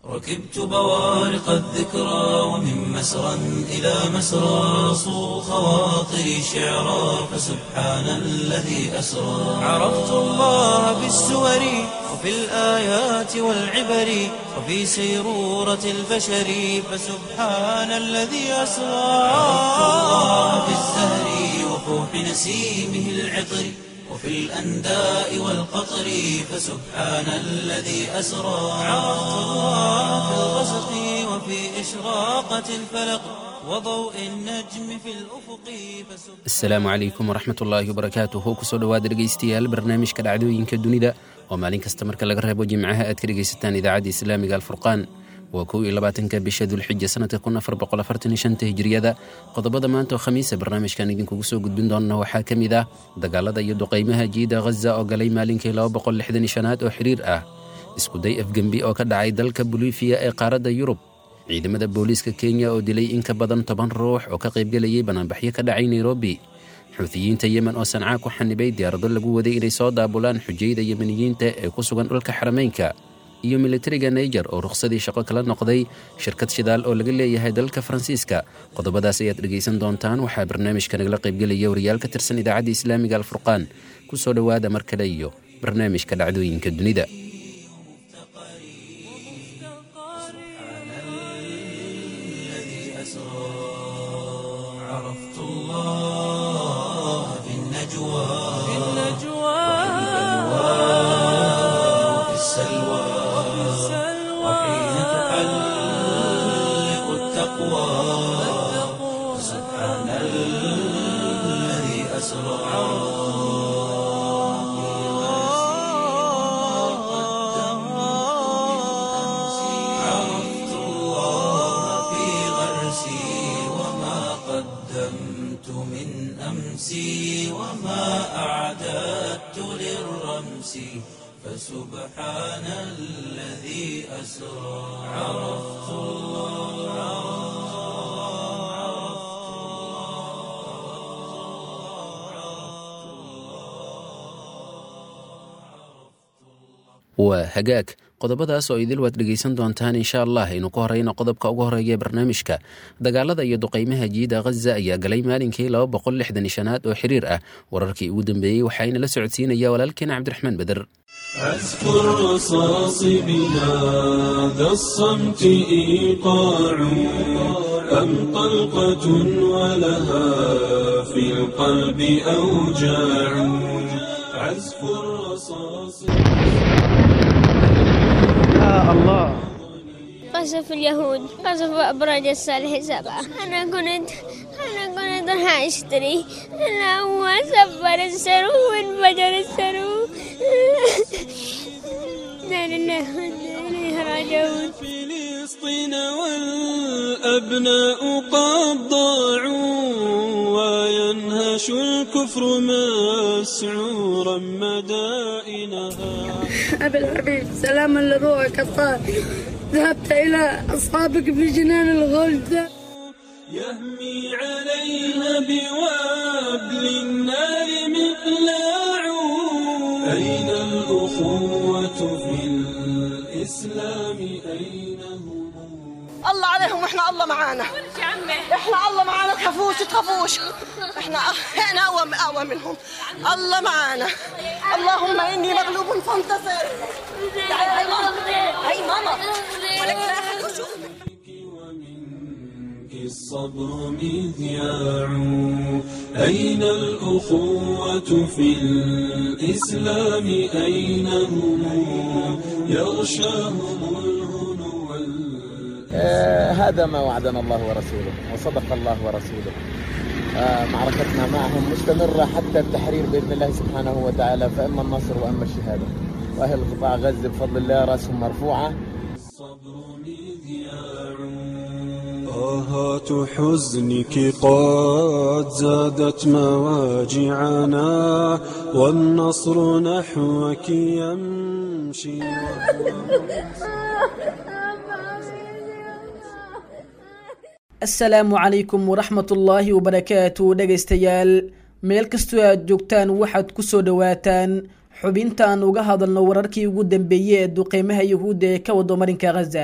ركبت بوارق الذكرى ومن مسرى إلى مسرى صو خواطري شعرا فسبحان الذي أسرى عرفت الله بالسور وفي الآيات والعبر وفي سيرورة البشر فسبحان الذي أسرى عرفت الله بالزهر وفوح نسيمه العطر وفي الأنداء والقطر فسبحان الذي أسرى عرفت الله في الغسق وفي إشراقة الفلق وضوء النجم في الأفق فسبحان asalaamu calaykum waraxmat ullaahi wabarakaatuhu kusoo dhowaada dhegaystayaal barnaamijka dhacdooyinka dunida oo maalin kasta marka laga reebo jimcaha aad ka dhegaysataan idaacadda islaamiga alfurqaan waa kow iyo labaatanka bisha dulxija sanadka kun afar boqol afartan iyo shanta hijriyada qodobada maanta oo khamiisa barnaamijkan idinkugu soo gudbin doona waxaa ka mid ah dagaalada iyo duqaymaha jiida ghaza oo galay maalinkii laba boqol lixdan iyo shanaad oo xiriir ah iskuday afgembi oo ka dhacay dalka bolifiya ee qaaradda yurub ciidamada booliiska kenya oo dilay in ka badan toban ruux oo ka qaybgelayay banaanbaxyo ka dhacay nairobi xuutiyiinta yemen oo sancaa ku xanibay diyaarado lagu waday inay soo daabulaan xujayda yemeniyiinta ee ku sugan dhulka xarameynka iyo militariga naiger oo rukhsadii shaqo kala noqday shirkad shidaal oo laga leeyahay dalka faransiiska qodobadaas ayaad dhegaysan doontaan waxaa barnaamijka nagala qaybgelaya wariyaal ka tirsan idaacadda islaamiga alfurqaan ku soo dhowaada mar kale iyo barnaamijka dhacdooyinka dunida الذي أسرى عرفت الله في النجوى وفي السلوى وحين تحلق التقوى سبحان الذي أسرى عرفت الله في غرسي وما قدمت من أمسي وما أعددت للرمس فسبحان الذي أسرى عرفت waa hagaag qodobadaas oo idil waad dhegaysan doontaan insha allah aynu ku horeyno qodobka ugu horeeya ee barnaamijka dagaalada iyo duqaymaha jiida ghaza ayaa galay maalinkii laba boqol lixdan iyo shanaad oo xiriir ah wararkii ugu dambeeyey waxaayna la socodsiinaya walaalkeena cabdiraxmaan beder عزف الرصاص بهذا الصمت إيقاع أم طلقة ولها في القلب أوجاع عزف الرصاص قصف اليهود قصف أبراج الصالح سبعة أنا كنت أنا كنت راح أشتري أنا هو سبر السرو وانفجر السرو لا لله وإنا إليه راجعون فلسطين والأبناء قد ضاعوا وينهش الكفر مسعورا مدائنها أبي الحبيب سلاما لروحك الطاهر ذهبت إلى أصحابك في جنان الغلد يهمي عليها بوابل النار مقلاع أين الأخوة في الإسلام أين هم الله عليهم واحنا الله معانا احنا الله معانا تخافوش تخافوش احنا احنا اقوى اقوى منهم الله معانا اللهم اني مغلوب فانتصر تعالي هاي ماما هاي ماما ولك لا أحد يشوفك. ومنك الصبر مذياع أين الأخوة في الإسلام أين هم يغشاهم الهنو وال- آه، هذا ما وعدنا الله ورسوله وصدق الله ورسوله آه، معركتنا معهم مستمرة حتى التحرير بإذن الله سبحانه وتعالى فإما النصر وإما الشهادة وأهل قطاع غزة بفضل الله رأسهم مرفوعة الصبر مذياع آهات حزنك قد زادت مواجعنا والنصر نحوك يمشي asalaamu calaykum waraxmat ullaahi wabarakaatu dhegaystayaal meel kastoo aad joogtaan waxaad ku soo dhowaataan xubinta aan uga hadalno wararkii ugu dambeeyey ee duqeymaha yuhuudda ee ka wado marinka khaza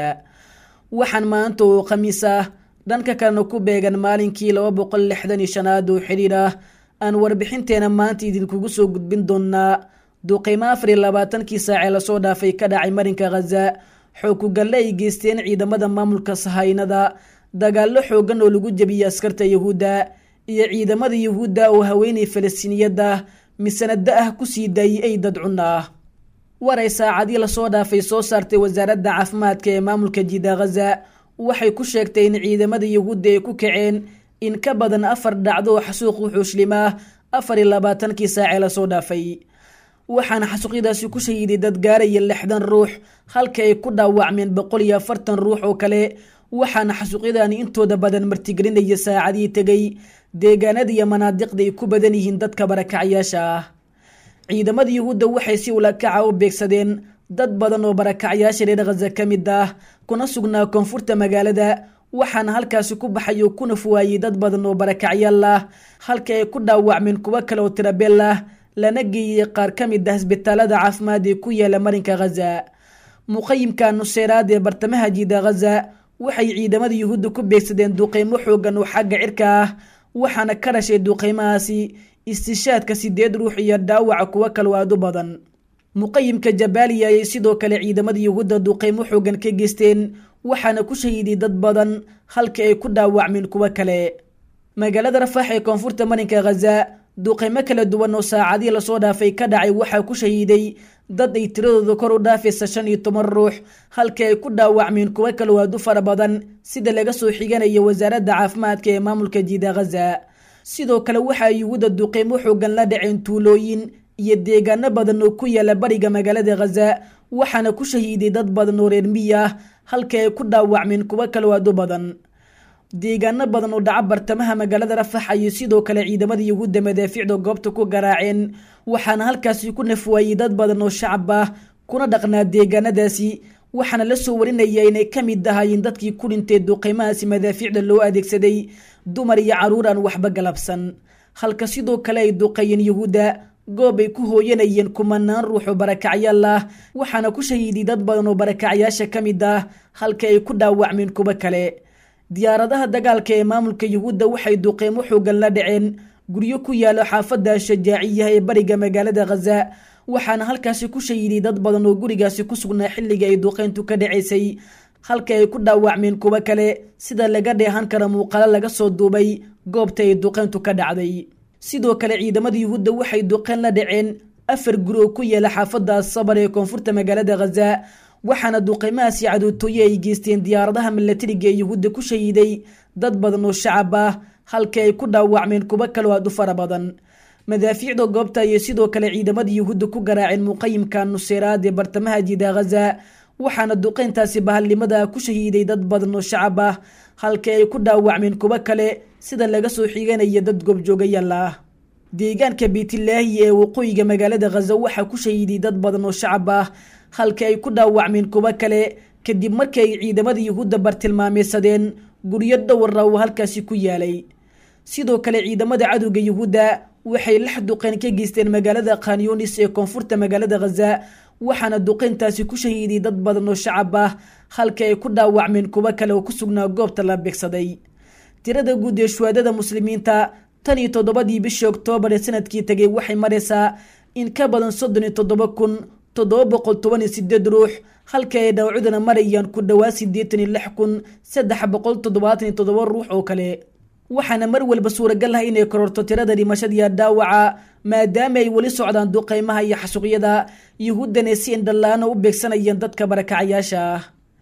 waxaan maanta oo khamiis ah dhanka kalena ku beegan maalinkii laba boqol lixdan iyo shanaad oo xidhiir ah aan warbixinteena maanta idinkugu soo gudbin doonaa duqeymo afar iyo labaatankii saacee lasoo dhaafay ka dhacay marinka khaza xookugalle ay geysteen ciidamada maamulka sahaynada dagaallo xoogan oo lagu jebiyey askarta yuhuudda iyo ciidamada yuhuudda oo haweenay falastiiniyadda misanada ah kusii daayey ay dad cun ah waray saacadii lasoo dhaafay soo saartay wasaaradda caafimaadka ee maamulka jida khaza waxay ku sheegtay in ciidamada yuhuudda ay ku kaceen in ka badan afar dhacdo oo xasuuq wuxuushlim ah afar iyo labaatankii saacee lasoo dhaafay waxaana xasuuqyadaasi ku shahiiday dad gaaraya lixdan ruux halka ay ku dhaawacmeen boqol iyo afartan ruux oo kale waxaana xasuuqyadani intooda badan martigelinaya saacadii tegay deegaanada iyo manaadiqda ay ku badan yihiin dadka barakacyaasha ah ciidamada yuhuudda waxay si ulakaca u beegsadeen dad badan oo barakacyaasha reer khaza ka mid ah kuna sugnaa koonfurta magaalada waxaana halkaasi ku baxay oo kuna fuwaayey dad badan oo barakacyaal ah halka ay ku dhaawacmeen kuwo kale oo tirabeel ah lana geeyey qaar ka mid ah isbitaalada caafimaad ee ku yaala marinka khaza muqayimka nuseeraad ee bartamaha jiida khaza waxay ciidamada yuhuudda ku beegsadeen duqeymo xoogan oo xagga cirka ah waxaana ka dhashay duqeymahaasi istishaadka sideed ruux iyo dhaawaca kuwo kaloo aad u badan muqayimka jabaaliya ayay sidoo kale ciidamada yuhuudda duqeymo xoogan ka geysteen waxaana ku shahiiday dad badan halka ay ku dhaawacmeen kuwo kale magaalada rafaax ee koonfurta marinka khaza duqeymo kala duwan oo saacadii lasoo dhaafay ka dhacay waxaa ku shahiiday dad ay tiradooda kor u dhaafaysa shan iyo toban ruux halka ay ku dhaawacmeen kuwo kaloo aad u fara badan sida laga soo xiganaya wasaaradda caafimaadka ee maamulka jiida khaza sidoo kale waxaa yuhuudda duqeymo xoogan la dhaceen tuulooyin iyo deegaano badan oo ku yaala bariga magaalada khaza waxaana ku shahiiday dad badan oo reer miyi ah halka ay ku dhaawacmeen kuwo kaloo aad u badan deegaano badan oo dhaca bartamaha magaalada rafax ayay sidoo kale ciidamada yuhuudda madaafiicda goobta ku garaaceen waxaana halkaasi ku nafwaayey dad badan oo shacab ah kuna dhaqnaa deegaanadaasi waxaana la soo warinaya inay ka mid ahaayeen dadkii ku dhintay duqeymahaasi madaafiicda loo adeegsaday dumar iyo caruur aan waxba galabsan halka sidoo kale ay duqeeyeen yuhuudda goob ay ku hooyanayeen kumanaan ruux oo barakacyaal ah waxaana ku shahiiday dad badan oo barakacyaasha ka mid ah halka ay ku dhaawacmeen kuwo kale diyaaradaha dagaalka ee maamulka yuhuudda waxay duqeymo xoogan la dhaceen guryo ku yaalo xaafadda shajaaciyaha ee bariga magaalada khaza waxaana halkaasi ku shahiiday dad badan oo gurigaasi ku sugnaa xilliga ay duqeyntu ka dhacaysay halka ay ku dhaawacmeen kuwo kale sida laga dheehan kara muuqaalo laga soo duubay goobta ay duqeyntu ka dhacday sidoo kale ciidamada yuhuudda waxay duqeyn la dhaceen afar guri oo ku yaala xaafadda asabar ee koonfurta magaalada khaza waxaana duqeymahaasi cadootooye ay geysteen diyaaradaha milatariga ee yuhuudda ku shahiiday dad badan oo shacab ah halka ay ku dhaawacmeen kuwo kaloo aad u fara badan madaafiicda goobta ayay sidoo kale ciidamada yuhuudda ku garaaceen muqayimka nuseeraad ee bartamaha jiida khaza waxaana duqeyntaasi bahalnimada ku shahiiday dad badan oo shacab ah halka ay ku dhaawacmeen kuwo kale sida laga soo xiganaya dad goobjoogayaal ah deegaanka beytlaahi ee waqooyiga magaalada khaza waxaa ku shahiiday dad badan oo shacab ah halka ay ku dhaawacmeen kuwo kale kadib markii ay ciidamada yuhuudda bartilmaameysadeen guryo dhowra oo halkaasi ku yaalay sidoo kale ciidamada cadowga yuhuudda waxay lix duqeyn ka geysteen magaalada khanyunis ee koonfurta magaalada khaza waxaana duqeyntaasi ku shahiiday dad badan oo shacab ah halka ay ku dhaawacmeen kuwo kale oo ku sugnaa goobta la beegsaday tirada guud ee shuhaadada muslimiinta tan iyo toddobadii bishii oktoobar ee sanadkii tegay waxay maraysaa in ka badan soddon iyo toddoba kun toddoba boqol toban iyo sideed ruux halka ay dhawcudana marayaan ku dhowaa siddeetan iyo lix kun saddex boqol toddobaatan iyo toddoba ruux oo kale waxaana mar walba suuragal ah inay kororto tirada dhimashadiiya dhaawaca maadaama ay weli socdaan duqeymaha iyo xasuuqyada yuhuuddana si indhallaano u beegsanayeen dadka barakacayaasha ah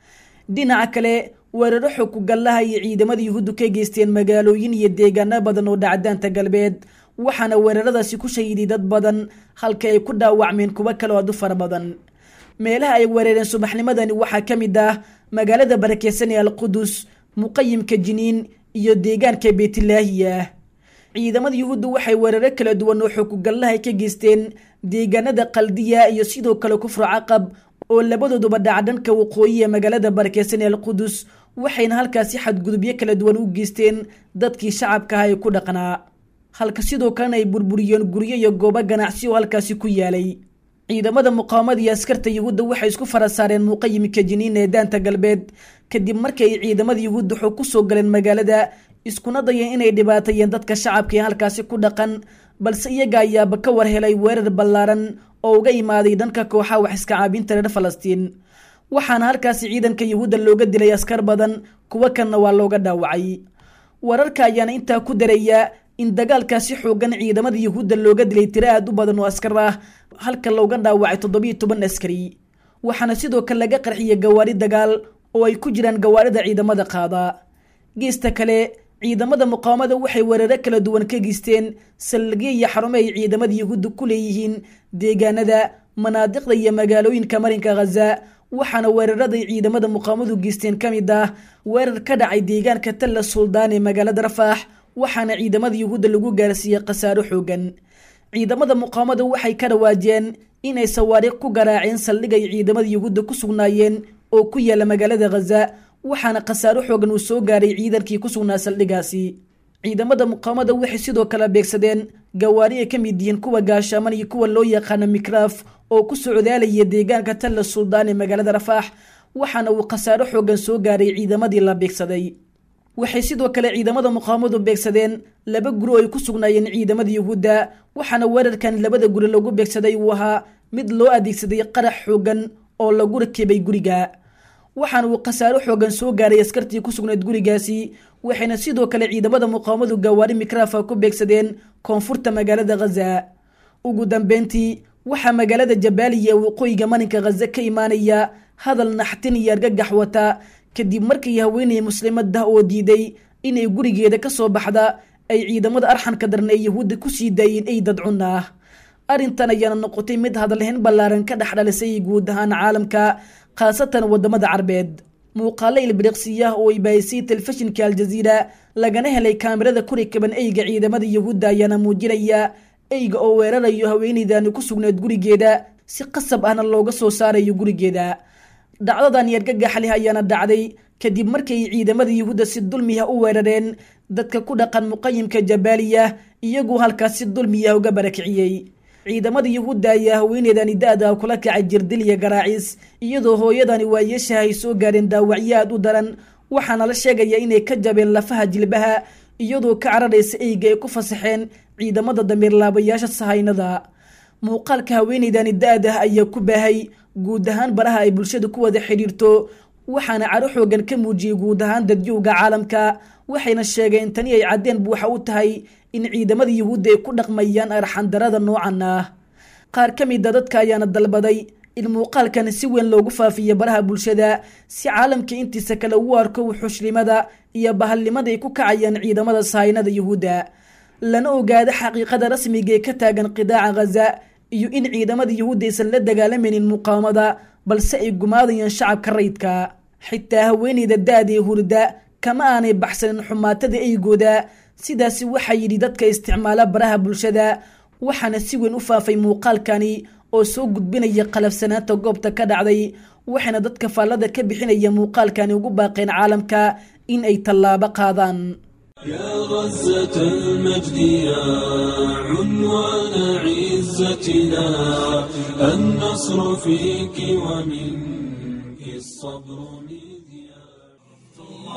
dhinaca kale weeraro xogkugallaha iyo ciidamada yuhuuddu ka geysteen magaalooyin iyo deegaano badan oo dhacdaanta galbeed waxaana weeraradaasi ku shahiiday dad badan halka ay ku dhaawacmeen kuwo kale oo aad u fara badan meelaha ay weerareen subaxnimadani waxaa ka mid ah magaalada barakeysan ee alqudus muqayimka jiniin iyo deegaanka beytlaahiya ciidamada yuhuuddu waxay weeraro kala duwan oo xogkugallaha ka geysteen deegaanada qaldiya iyo sidoo kale kufru caqab oo labadooduba dhaca dhanka waqooyi ee magaalada barakeysan ee alqudus waxayna halkaasi xadgudubyo kala duwan u geysteen dadkii shacabka ah ee ku dhaqnaa halka sidoo kalena ay burburiyeen guryo iyo goobo ganacsi oo halkaasi ku yaalay ciidamada muqaawamada iyo askarta yuhuudda waxay isku fara saareen muqayimka jiniin ee daanta galbeed kadib markii ay ciidamada yuhuudda xog ku soo galeen magaalada iskuna dayeen inay dhibaateeyeen dadka shacabka ee halkaasi ku dhaqan balse iyaga ayaaba ka war helay weerar ballaaran oo uga imaaday dhanka kooxaha wax iska caabinta reer falastiin waxaana halkaasi ciidanka yuhuudda looga dilay askar badan kuwo kanna waa looga dhaawacay wararka ayaana intaa ku daraya in dagaalkaasi xoogan ciidamada yuhuudda looga dilay tiro aad u badan oo askar ah halka looga dhaawacay toddobiyo toban askari waxaana sidoo kale laga qarxiyay gawaari dagaal oo ay ku jiraan gawaarida ciidamada qaada geesta kale ciidamada muqaawamada waxay weeraro kala duwan ka geysteen saldhigyo iyo xarumo ay ciidamada yuhuudda ku leeyihiin deegaanada manaadiqda iyo magaalooyinka marinka khaza waxaana weeraraday ciidamada muqaawamadu geysteen ka mid ah weerar ka dhacay deegaanka talla suldaan ee magaalada rafaax waxaana ciidamada yuhuudda lagu gaarsiiyey khasaaro xoogan ciidamada muqaawamada waxay ka dhawaajeen inay sawaariikh ku garaaceen saldhig ay ciidamada yuhuudda ku sugnaayeen oo ku yaala magaalada khaza waxaana khasaaro xoogan uu soo gaaray ciidankii ku sugnaa saldhigaasi ciidamada muqaawamada waxay sidoo kale beegsadeen gawaari ay ka mid yihiin kuwa gaashaaman iyo kuwa loo yaqaano mikraaf oo ku socdaalaya deegaanka talla suldaan ee magaalada rafaax waxaana uu khasaaro xoogan soo gaaray ciidamadii la beegsaday waxay sidoo kale ciidamada muqaawamadu beegsadeen laba guri oo ay ku sugnaayeen ciidamada yuhuudda waxaana weerarkan labada guri lagu beegsaday uu ahaa mid loo adeegsaday qarax xoogan oo lagu rakibay guriga waxaana uu khasaaro xoogan soo gaaray askartii ku sugnayd gurigaasi waxayna sidoo kale ciidamada muqaawamadu gawaari mikraafa ku beegsadeen koonfurta magaalada khaza ugu dambeyntii waxaa magaalada jabaaliya ee waqooyiga marinka khaza ka imaanaya hadal naxtin iyo argagax wata kadib markii haweeney muslimadda oo diiday inay gurigeeda ka soo baxda ay ciidamada arxanka daran ee yuhuudda ku sii daayeen ay dadcun ah arrintan ayaana noqotay mid hadalhayn ballaaran ka dhex dhalisay guud ahaan caalamka khaasatan wadamada carbeed muuqaalo ilbiriqsiyah oo ay baahisay telefishinka aljaziira lagana helay kaamirada ku rikaban eyga ciidamada yuhuudda ayaana muujinaya eyga oo weerarayo haweeneydani ku sugnayd gurigeeda si qasab ahna looga soo saarayo gurigeeda dhacdadan yargagax leh ayaana dhacday kadib markay ciidamada yuhuudda si dulmiya u weerareen dadka ku dhaqan muqayimka jabaaliya iyagoo halkaas si dulmiya uga barakiciyey ciidamada yuhuudda ayaa haweeneydani da-da kula kacay jirdil iyo garaacis iyadoo hooyadani waayeeshaha ay soo gaareen dhaawacyo aad u daran waxaana la sheegaya inay ka jabeen lafaha jilbaha iyadoo ka cararaysa eyga ay ku fasaxeen ciidamada damiirlaabayaasha sahaynada muuqaalka haweeneydani da-dah ayaa ku baahay guud ahaan baraha ay bulshada ku wada xidhiirto waxaana caro xoogan ka muujiyey guud ahaan dadyowga caalamka waxayna sheegeen tani ay caddeen buuxa u tahay in ciidamada yuhuudda ay ku dhaqmayaan arxandarada noocan ah qaar ka mida dadka ayaana dalbaday in muuqaalkan si weyn loogu faafiyo baraha bulshada si caalamka intiisa kale ugu arko wuxushlimada iyo bahalnimada ay ku kacayaan ciidamada sahaynada yuhuudda lana ogaado xaqiiqada rasmiga ee ka taagan qidaaca khaza iyo in ciidamada yuhuudda aysan la dagaalamaynin muqaawamada balse ay gumaadayaan shacabka rayidka xitaa haweeneyda da-da ee hurda kama aanay baxsanin xumaatada eygooda sidaasi waxaa yidhi dadka isticmaala baraha bulshada waxaana si weyn u faafay muuqaalkani oo soo gudbinaya qalafsanaanta goobta ka dhacday waxayna dadka faallada ka bixinaya muuqaalkani ugu baaqeen caalamka in ay tallaabo qaadaan يا غزة المجد يا عنوان عزتنا النصر فيك ومنك الصبر مذياع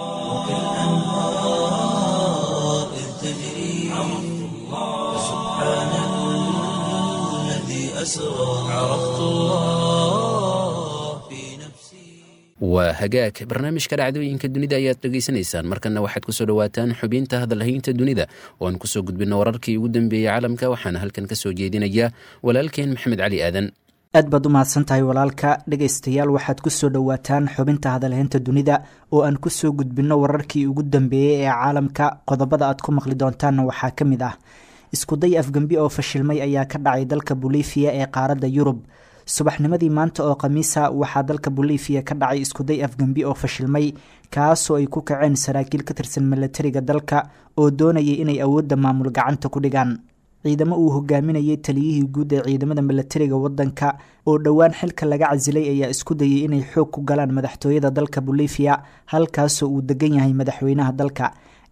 الأنهار إذ تجري سبحان الذي أسرى عرفت الله في نفسي waa hagaag barnaamijka dhacdooyinka dunida ayaad dhegaysanaysaan markana waxaad kusoo dhawaataan xubinta hadalhaynta dunida oo aan kusoo gudbino wararkii ugu dambeeyey caalamka waxaana halkan kasoo jeedinaya walaalkeen maxamed cali aadan aad baad u mahadsan tahay walaalka dhegaystayaal waxaad kusoo dhowaataan xubinta hadalhaynta dunida oo aan kusoo gudbinno wararkii ugu dambeeyey ee caalamka qodobada aad ku maqli doontaanna waxaa ka mid ah iskuday afgembi oo fashilmay ayaa ka dhacay dalka bolivia ee qaaradda yurub subaxnimadii maanta oo khamiisa waxaa dalka bolivia ka dhacay iskuday afgembi oo fashilmay kaasoo ay ku kaceen saraakiil ka tirsan milatariga dalka oo doonayay inay awoodda maamul gacanta ku dhigaan ciidamo uu hogaaminayay taliyihii guud ee ciidamada milatariga wadanka oo dhowaan xilka laga casilay ayaa isku dayay inay xoog ku galaan madaxtooyada dalka bolivia halkaasoo uu degan yahay madaxweynaha dalka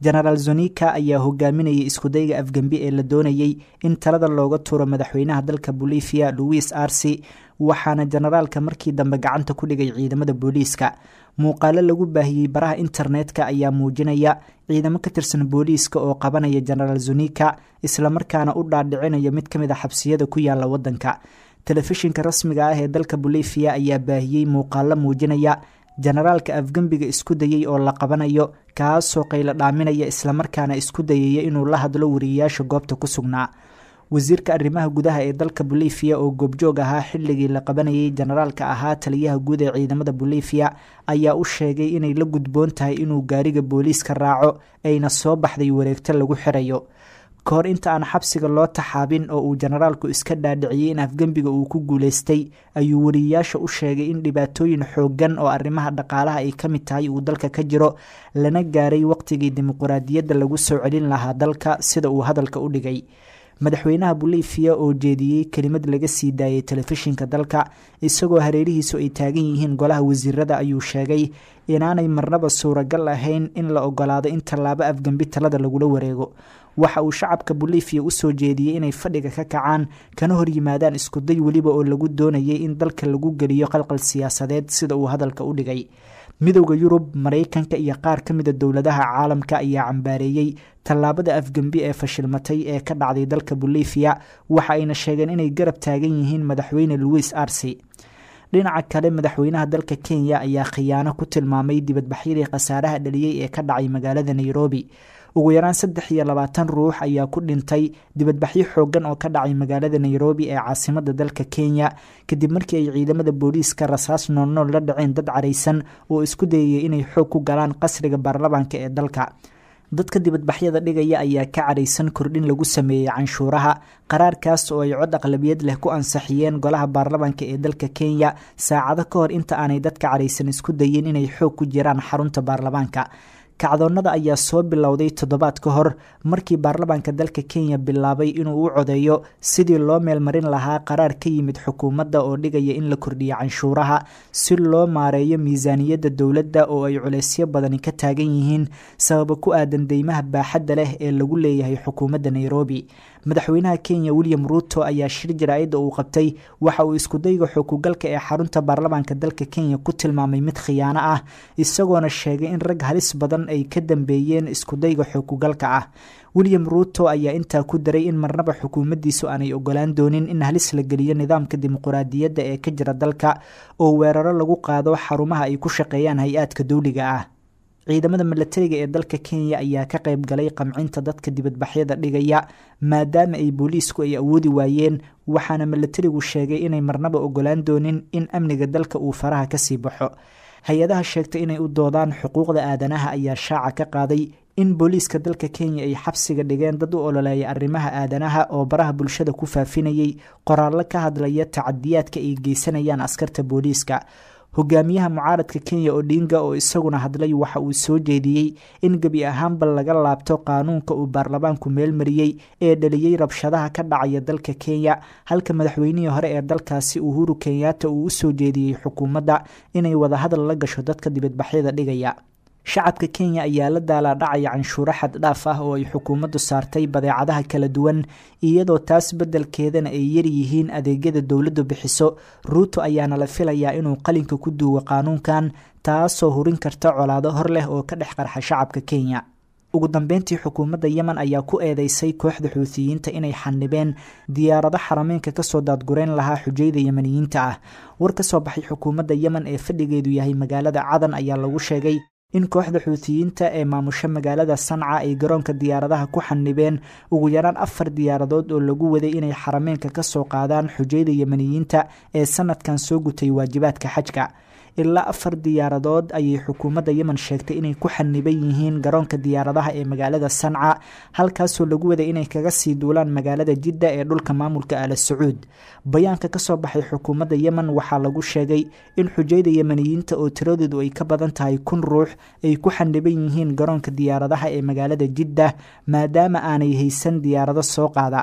genaraal zonika ayaa hogaaminayay iskudayga afgembi ee la doonayey in talada looga tuuro madaxweynaha dalka bolivia louis arsi waxaana generaalka markii dambe gacanta ku dhigay ciidamada booliiska muuqaalo lagu baahiyey baraha internetka ayaa muujinaya ciidamo ka tirsan booliiska oo qabanaya genaraal zonika islamarkaana u dhaadhicinaya mid ka mid a xabsiyada ku yaala wadanka telefishinka rasmiga ah ee dalka bolivia ayaa baahiyey muuqaalo muujinaya generaalka afgembiga isku dayey oo la qabanayo kaasoo qaylo dhaaminaya islamarkaana isku dayaya inuu la hadlo wariyeyaasha goobta ku sugnaa wasiirka arrimaha gudaha ee dalka bolivia oo goobjoog ahaa xilligii la qabanayay generaalka ahaa taliyaha guud ee ciidamada bolivia ayaa u sheegay inay la gudboon tahay inuu gaariga booliiska raaco ayna soo baxday wareegto lagu xirayo ka hor inta aan xabsiga loo taxaabin oo uu generaalku iska dhaadhiciyey in afgembiga uu ku guuleystay ayuu wariyeyaasha u sheegay in dhibaatooyin xooggan oo arrimaha dhaqaalaha ay ka mid tahay uu dalka ka jiro lana gaaray waqtigii dimuquraadiyadda lagu soo celin lahaa dalka sida uu hadalka u dhigay madaxweynaha bolivia oo jeediyey kelimad laga sii daayay telefishinka dalka isagoo hareerihiisu ay taagan yihiin golaha wasiirada ayuu sheegay inaanay marnaba suuragal ahayn in la ogolaado in tallaabo afgembi talada lagula wareego waxa uu shacabka bolivia usoo jeediyey inay fadhiga ka kacaan kana hor yimaadaan iskuday weliba oo lagu doonayay in dalka lagu geliyo qalqal siyaasadeed sida uu hadalka u dhigay midowda yurub maraykanka iyo qaar ka mida dowladaha caalamka ayaa cambaareeyey tallaabada afgembi ee fashilmatay ee ka dhacday dalka bolivia waxa ayna sheegeen inay garab taagan yihiin madaxweyne louis arsi dhinaca kale madaxweynaha dalka kenya ayaa khiyaano ku tilmaamay dibadbaxyadii khasaaraha dhaliyey ee ka dhacay magaalada nairobi ugu yaraan saddex iyo labaatan ruux ayaa ku dhintay dibadbaxyo xoogan oo ka dhacay magaalada nairobi ee caasimada dalka kenya kadib markii ay ciidamada booliiska rasaas noolnool la dhaceen dad caraysan oo isku dayayay inay xoog ku galaan qasriga baarlamaanka ee dalka dadka dibadbaxyada dhigaya ayaa ka caraysan kordhin lagu sameeyey canshuuraha qaraarkaas oo ay cod aqlabiyad leh ku ansaxiyeen golaha baarlamaanka ee dalka kenya saacado ka hor inta aanay dadka caraysan isku dayin inay xoog ku jiraan xarunta baarlamaanka kacdoonnada ayaa soo bilowday toddobaad ka hor markii baarlamaanka dalka kenya bilaabay inuu u codeeyo sidii loo meelmarin lahaa qaraar ka yimid xukuumadda oo dhigaya in la kordhiyo canshuuraha si loo maareeyo miisaaniyadda dowladda oo ay culeysyo badani ka taagan yihiin sababa ku aadan deymaha baaxadda leh ee lagu leeyahay xukuumadda nairobi madaxweynaha kenya william ruuto ayaa shir jaraa'idda uu qabtay waxa uu iskudayga xukugalka ee xarunta baarlamaanka dalka kenya ku tilmaamay mid khiyaano ah isagoona sheegay in rag halis badan ay ka dambeeyeen iskudayga xukugalka ah william ruuto ayaa intaa ku daray in marnaba xukuumaddiisu aanay ogolaan doonin in halis la geliyo nidaamka dimuquraadiyadda ee ka jira dalka oo weeraro lagu qaado xarumaha ay ku shaqeeyaan hay-aadka dowliga ah ciidamada milatariga ee dalka kenya ayaa ka qayb galay qamcinta dadka dibadbaxyada dhigaya maadaama ay booliisku ay awoodi waayeen waxaana milatarigu sheegay inay marnaba ogolaan doonin in amniga dalka uu faraha kasii baxo hay-adaha sheegtay inay u doodaan xuquuqda aadanaha ayaa shaaca ka qaaday in booliiska dalka kenya ay xabsiga dhigeen dad u ololeeya arrimaha aadanaha oo baraha bulshada ku faafinayay qoraallo ka hadlaya tacadiyaadka ay geysanayaan askarta booliiska hogaamiyaha mucaaradka kenya odinga oo isaguna hadlay waxa uu soo jeediyey in gebi ahaanba laga laabto qaanuunka uu baarlamaanku meelmariyey ee dhaliyey rabshadaha ka dhacaya dalka kenya halka madaxweynihii hore ee dalkaasi uhuru kenyatta uu usoo jeediyey xukuumadda inay wadahadal la gasho dadka dibadbaxyada dhigaya shacabka kenya ayaa la daalaadhacaya canshuuro xad dhaaf ah oo ay xukuumaddu saartay badeecadaha kala duwan iyadoo taas beddelkeedana ay yaryihiin adeegyada dowladdu bixiso ruuto ayaana la filayaa inuu qalinka ku duugo qaanuunkan taasoo hurin karta colaado hor leh oo ka dhex qarxa shacabka kenya ugu dambeyntii xukuumadda yemen ayaa ku eedeysay kooxda xuutiyiinta inay xanibeen diyaarado xarameynka kasoo daadgureyn lahaa xujayda yemeniyiinta ah war ka soo baxay xukuumadda yemen ee fadhigeedu yahay magaalada cadan ayaa lagu sheegay in kooxda xuutiyiinta ee maamusho magaalada sanca ay garoonka diyaaradaha ku xanibeen ugu yaraan afar diyaaradood oo lagu waday inay xarameenka ka soo qaadaan xujayda yemeniyiinta ee sanadkan soo gutay waajibaadka xajka ilaa afar diyaaradood ayay xukuumadda yemen sheegtay inay ku xaniban yihiin garoonka diyaaradaha ee magaalada sanca halkaasoo lagu waday inay kaga sii duulaan magaalada jidda ee dhulka maamulka ala sacuud bayaanka kasoo baxay xukuumadda yemen waxaa lagu sheegay in xujayda yemeniyiinta oo tiradoodu ay ka badan tahay kun ruux ay ku xaniban yihiin garoonka diyaaradaha ee magaalada jidda maadaama aanay haysan diyaarado soo qaada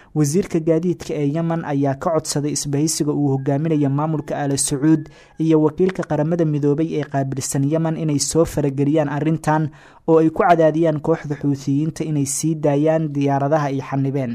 wasiirka gaadiidka ee yemen ayaa ka codsaday isbahaysiga uu hogaaminaya maamulka aala sacuud iyo wakiilka qaramada midoobay ee qaabilsan yemen inay soo farageliyaan arrintan oo ay ku cadaadiyaan kooxda xuutiyiinta inay sii daayaan diyaaradaha ay xanibeen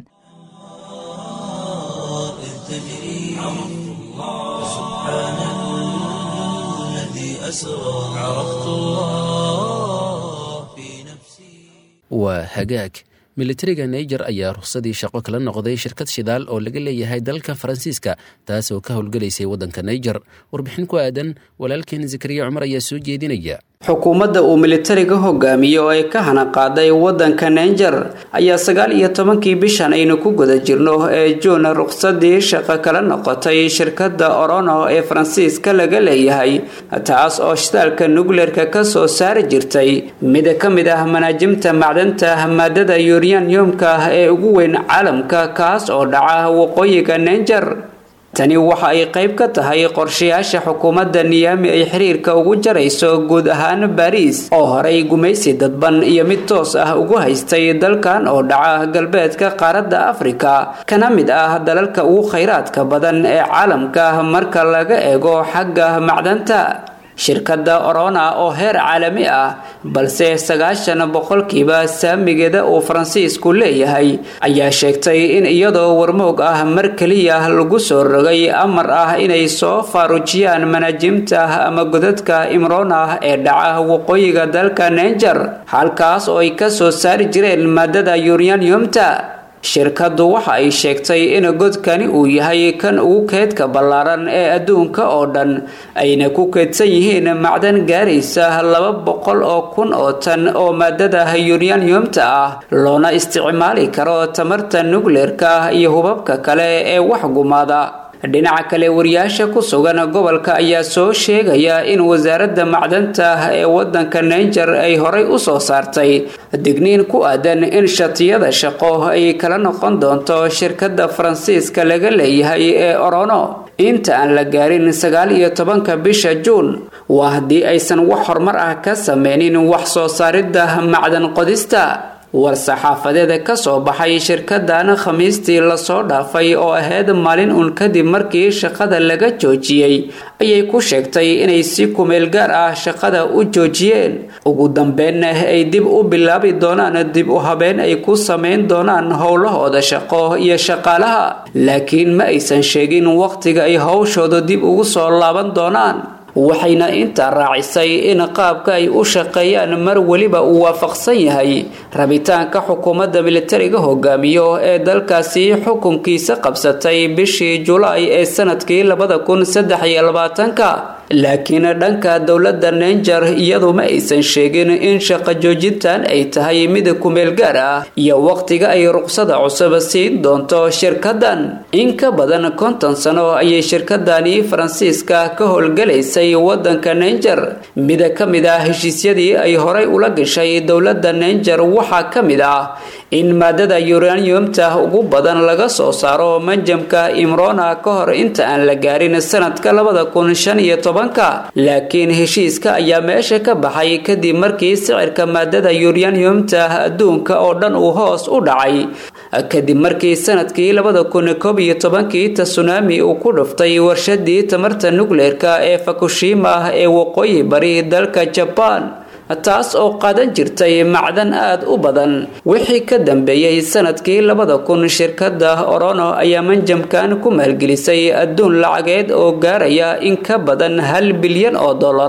waa hagaag militariga naiger ayaa ruqsadii shaqo kala noqday shirkad shidaal oo laga leeyahay dalka faransiiska taas oo ka howlgalaysay waddanka naiger warbixin ku aadan walaalkeen zakariya cumar ayaa soo jeedinaya xukuumadda uu militariga hogaamiyo oo ay ka hana qaaday waddanka naiger ayaa sagaal iyo tobankii bishan aynu ku guda jirno ee juun ruqsadii shaqo kala noqotay shirkadda orono ee faransiiska laga leeyahay taas oo shidaalka nukleerka ka soo saari jirtay mid ka mid ah manaajimta macdanta maadada yuryaniyumka ee ugu weyn caalamka kaas oo dhaca waqooyiga naiger tani waxa ay qayb ka tahay qorshayaasha xukuumadda niyaami ay xiriirka ugu jarayso guud ahaan baariis oo horay gumaysi dadban iyo mid toos ah ugu haystay dalkan oo dhaca galbeedka qaaradda afrika kana mid ah dalalka ugu khayraadka badan ee caalamka marka laga eego xagga macdanta shirkadda orona oo heer caalami ah balse sagaashan boqolkiiba saamigeeda uu faransiisku leeyahay ayaa sheegtay in iyadoo warmoog ah mar keliya lagu soo rogay amar ah inay soo faaruujiyaan manaajimta ama godadka imrona ee dhaca waqooyiga dalka naiger halkaas oo ay ka soo saari jireen maadada yuryaniyumta shirkaddu waxa ay sheegtay in godkani uu yahay kan ugu keedka ballaaran ee adduunka oo dhan ayna ku keedsan yihiin macdan gaaraysa laba boqol oo kun oo tan oo maadada yuryaniyumta ah loona isticmaali karo tamarta nukleerka iyo hubabka kale ee wax gumaada dhinaca kale wariyaasha ku sugan gobolka ayaa soo sheegaya in wasaaradda macdanta ee wadanka naiger ay horay u soo saartay digniin ku aadan in shatiyada shaqo ay kala noqon doonto shirkadda faransiiska laga leeyahay ee orono inta aan la gaarin sagaal iyo tobanka bisha juun waa haddii aysan wax horumar ah ka sameynin wax soo saaridda macdan qodista war-saxaafadeeda ka soo baxay shirkadan khamiistii lasoo dhaafay oo ahayd maalin uun kadib markii shaqada laga joojiyey ayay ku sheegtay inay si kumeel gaar ah shaqada u joojiyeen ugu dambeynna ay dib u bilaabi doonaan dib u habeen ay ku sameyn doonaan howlahooda shaqo iyo shaqaalaha laakiin ma aysan sheegin waqtiga ay howshooda dib ugu soo laaban doonaan waxayna intaa raacisay in qaabka ay u shaqeeyaan mar weliba uu waafaqsan yahay rabitaanka xukuumadda militariga hogaamiyo ee dalkaasi xukunkiisa qabsatay bishii julaay ee sanadkii labada kun saddex iyo labaatanka laakiin dhanka dowladda naiger iyadu ma aysan sheegin in shaqo joojintan ay tahay mid kumeel gaar ah iyo waqtiga ay ruqsada cusub siin doonto shirkadan in ka badan konton sano ayay shirkadani faransiiska ka howlgalaysay wadanka naiger mid ka mid ah heshiisyadii ay horay ula gashay dowladda naiger waxaa ka mid ah in maadada uraniumta ugu badan laga soo saaro manjamka imrona ka hor inta aan la gaarin sanadka labada kun shan iyo tobanka laakiin heshiiska ayaa meesha ka baxay kadib markii sicirka maadada uraniumta adduunka oo dhan uu hoos u dhacay kadib markii sanadkii labada kun koob iyo tobankii tsunami uu ku dhuftay warshadii tamarta nukleerka ee fukushima ee waqooyi bari dalka jabaan taas oo qaadan jirtay macdan aada u badan wixii ka dambeeyey sanadkii labada kun shirkadda orono ayaa manjamkan ku maalgelisay adduun lacageed oo gaaraya in ka badan hal bilyan oo dollar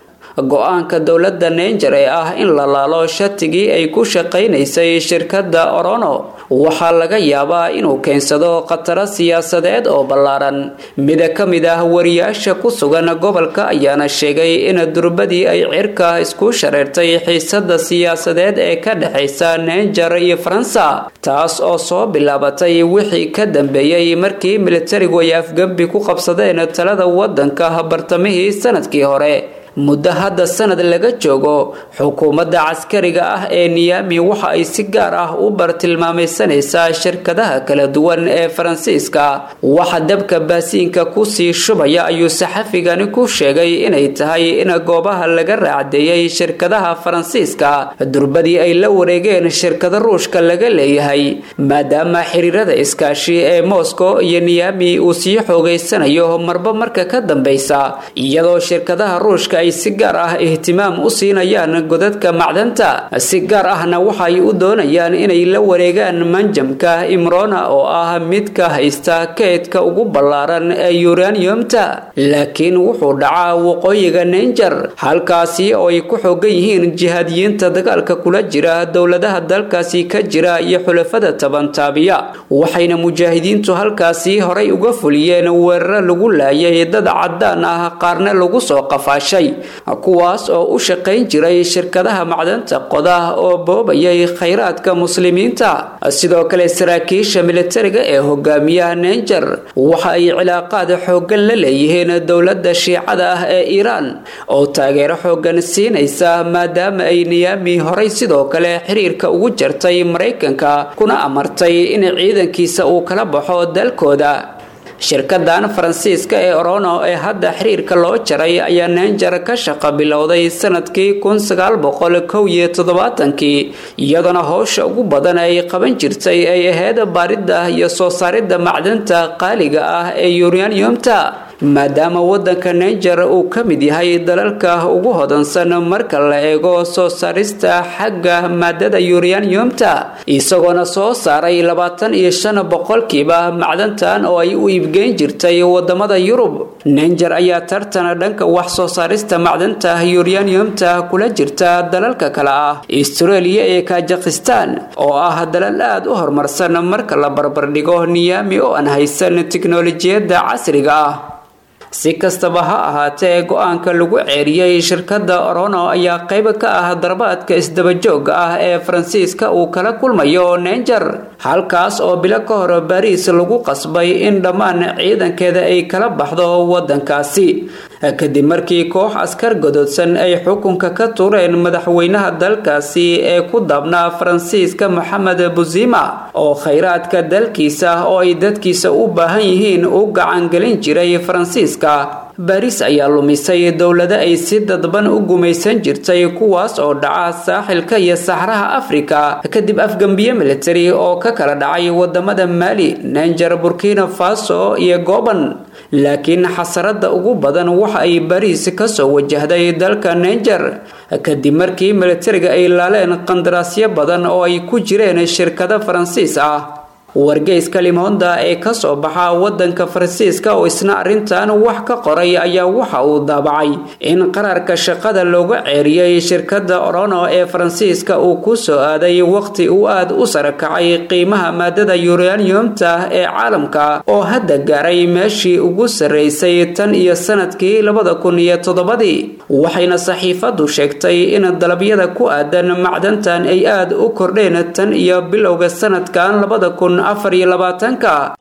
go-aanka dowladda naiger ee ah in la laalo shatigii ay ku shaqaynaysay shirkadda orono waxaa laga yaabaa inuu keensado khataro siyaasadeed oo ballaaran mida ka mid ah wariyaasha ku sugan gobolka ayaana sheegay in durbadii ay cirka isku shareertay xiisada siyaasadeed ee ka dhexaysa naiger iyo faransa taas oo soo bilaabatay wixii ka dambeeyey markii militarigu ay afgembi ku qabsadeen talada wadanka bartamihii sanadkii hore muddo hadda sanad laga joogo xukuumadda caskariga ah ee niyami waxa ay si gaar ah u bartilmaamaysanaysaa shirkadaha kala duwan ee faransiiska waxa dabka baasiinka kusii shubaya ayuu saxafigani ku sheegay inay tahay in goobaha laga raacdeeyey shirkadaha faransiiska durbadii ay la wareegeen shirkada ruushka laga leeyahay maadaama xiriirada iskaashi ee moscow iyo niyami uu sii xoogeysanayo marba marka ka dambeysa iyadoo shirkadaha ruushka ay si gaar ah ihtimaam u siinayaan godadka macdanta si gaar ahna waxay u doonayaan inay la wareegaan manjamka imrona oo ah midka haysta keydka ugu ballaaran ee uraniumta laakiin wuxuu dhacaa waqooyiga ninger halkaasi oo ay ku xoogan yihiin jihaadiyiinta dagaalka kula jira dowladaha dalkaasi ka jira iyo xulafada tabantaabiya waxayna mujaahidiintu halkaasi horay uga fuliyeen weeraro lagu laayay dad cadaan ah qaarna lagu soo qafaashay kuwaas oo u shaqayn jiray shirkadaha macdanta qoda oo boobayay khayraadka muslimiinta sidoo kale saraakiisha militariga ee hogaamiyaha ninger waxa ay cilaaqaad xoogan la leeyihiin dowladda shiicada ah ee iiraan oo taageero xoogan siinaysa maadaama ay niyami horay sidoo kale xiriirka ugu jartay maraykanka kuna amartay in ciidankiisa uu kala baxo dalkooda shirkadan faransiiska ee orono ee hadda xiriirka loo jaray ayaa neenjar ka shaqo bilowday sanadkii kun sagaal boqol kow iyo toddobaatankii iyadoona howsha ugu badan ay qaban jirtay ay ahayd baaridda iyo soo saaridda macdanta qaaliga ah ee uraniumta maadaama wadanka ninger uu ka mid yahay dalalka ugu hodansan marka la eego soo saarista xagga maadada uraniumta isagoona soo saaray labaatan iyo shan boqolkiiba macdantan oo ay u iibgeyn jirtay wadamada yurub ninger ayaa tartan dhanka wax soo saarista macdanta uraniumta kula jirta dalalka kale ah australia ee kajikistan oo ah dalal aad u horumarsan marka la barbardhigo niyami oo aan haysan tiknolojiyadda casriga ah si kastaba ha ahaatee go-aanka lagu ceeriyey shirkadda orono ayaa qayb ka ah darbaadka isdabajooga ah ee faransiiska uu kala kulmayo ninger halkaas oo bilo ka hor bariis lagu qasbay in dhammaan ciidankeeda ay kala baxdo wadankaasi kadib markii koox askar godoodsan ay xukunka ka tuureen madaxweynaha dalkaasi ee ku daabnaa faransiiska moxamed buzima oo khayraadka dalkiisa oo ay dadkiisa u baahan yihiin u gacangelin jiray faransiiska baris ayaa lumisay dowlado ay si dadban u gumaysan jirtay kuwaas oo dhaca saaxilka iyo saxraha afrika kadib afgambiye militari oo ka kala dhacay wadamada maali ninger burkina faso iyo goban laakiin xasarada ugu badan waxa ay bariis kasoo wajahday dalka ninger kadib markii militariga ay laaleen qandaraasyo badan oo ay ku jireen shirkado faransiis ah wargeyska limonda ee kasoo baxa wadanka faransiiska oo isna arrintan wax ka qoray ayaa waxa uu daabacay in qaraarka shaqada looga ceeriyey shirkada orono ee faransiiska uu ku soo aaday waqti uu aad u sarakacay qiimaha maadada uraniumta ee caalamka oo hadda gaaray meeshii ugu sarreysay tan iyo sanadkii labada kun iyo toddobadii waxayna saxiifadu sheegtay in dalabyada ku aadan macdantan ay aad u kordheen tan iyo bilowga sanadkan labada kun afar iyo labaatanka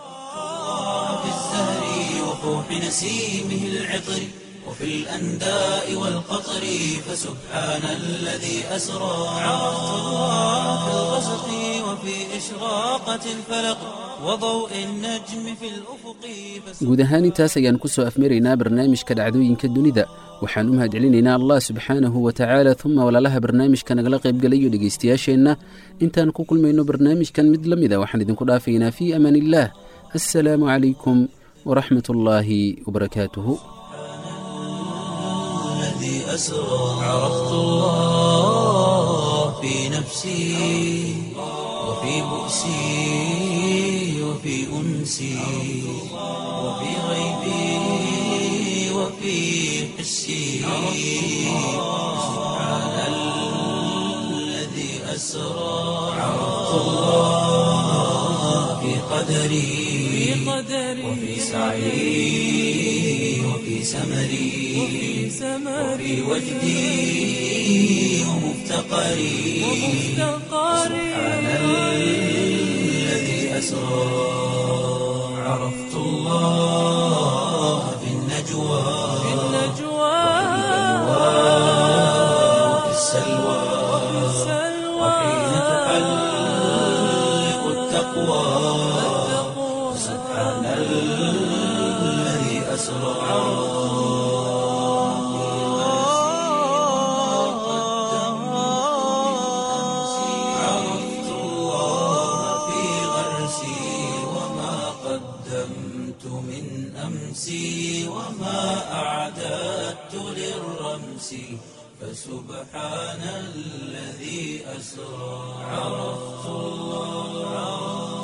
نسيمه العطر وفي الأنداء والقطر فسبحان الذي أسرى في الغسق وفي إشراقة الفلق وضوء النجم في الأفق guud ahaan intaas ayaan ku soo afmaraynaa barnaamijka dhacdooyinka dunida waxaan u mahadcelinaynaa allah subxaanahu wa tacaala uma walaalaha barnaamijka nagala qaybgalayo dhegaystayaasheenna intaan ku kulmayno barnaamijkan mid la mida waxaan idinku dhaafaynaa fii amaan illaah assalaamu calaykum waraxmat ullaahi wabarakaatuhu الذي أسرى عرفت الله في نفسي وفي بؤسي وفي أنسي وفي غيبي وفي حسي سبحان الذي أسرى عرفت الله في قدري وفي سعي وفي سمري وفي وجدي ومفتقري سبحان الذي أسرى عرفت الله في النجوى سبحان الذي أسرى عرفت الله